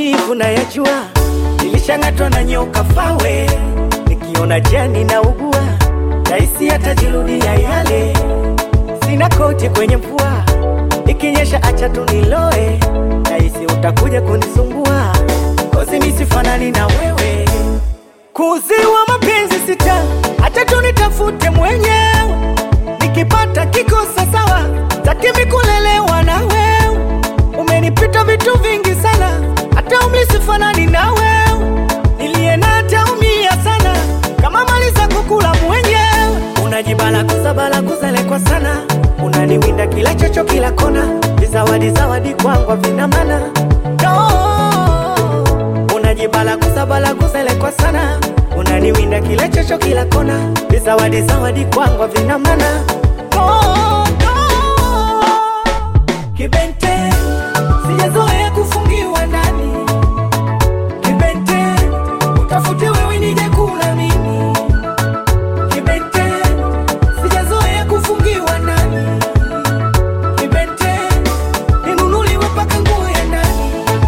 maumivu na yajua, nilishang'atwa na nyoka fawe, nikiona jani na ugua, rahisi hatajirudia yale. Sina koti kwenye mvua, ikinyesha acha tu niloe, rahisi utakuja kunisumbua, kozi misifanani na wewe kuziwa mapenzi sita, acha tu nitafute mwenyewe, nikipata kikosa sawa, takimi kulelewa na wewe. Umenipita vitu vingi sana, hata umri sifanani na wewe, niliye na taumia sana, kama mali za kukula mwenyewe. Unajibala kuzabala kuzelekwa sana, unaniwinda kila chocho kila kona, vizawadi zawadi kwangu vina maana no unajibala kuzabala kuzelekwa sana unaniwinda kila chocho kila kona vizawadi zawadi kwangu vina maana oh, oh. Kibente sijazoea kufungiwa ndani Kibente utafute wewe nije kula mimi Kibente sijazoea kufungiwa ndani Kibente ninunuliwe mpaka nguo ya ndani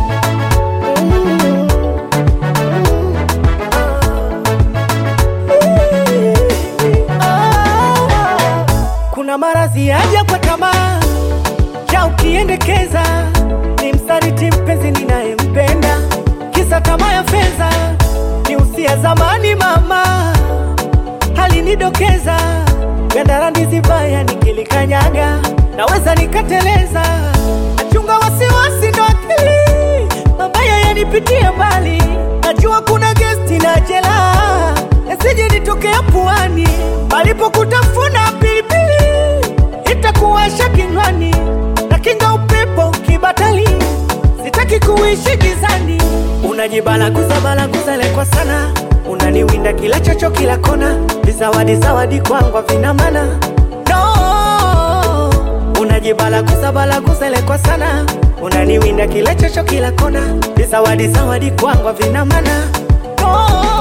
Kuna maradhi yaja kwa tamaa ya ukiendekeza, ni msaliti mpenzi ninayempenda, kisa tamaa ya fedha, ni usia zamani mama alinidokeza, gandara ndizi baya nikilikanyaga, naweza nikateleza, nachunga wasiwasi ndo akili mabaya yanipitia mbali, najua kuna gesti na jela, yasije nitokea puani, palipo kutafuna pilipili itakuwasha kinywani, na kinga upepo kibatali, sitaki kuishi gizani. Unajibala kuzabala kuzelekwa sana, unaniwinda kila chocho kila kona, vizawadi zawadi kwangu vina maana no. Unajibala kuzabala kuzelekwa sana, unaniwinda kila chocho kila kona, vizawadi zawadi kwangu vina maana no.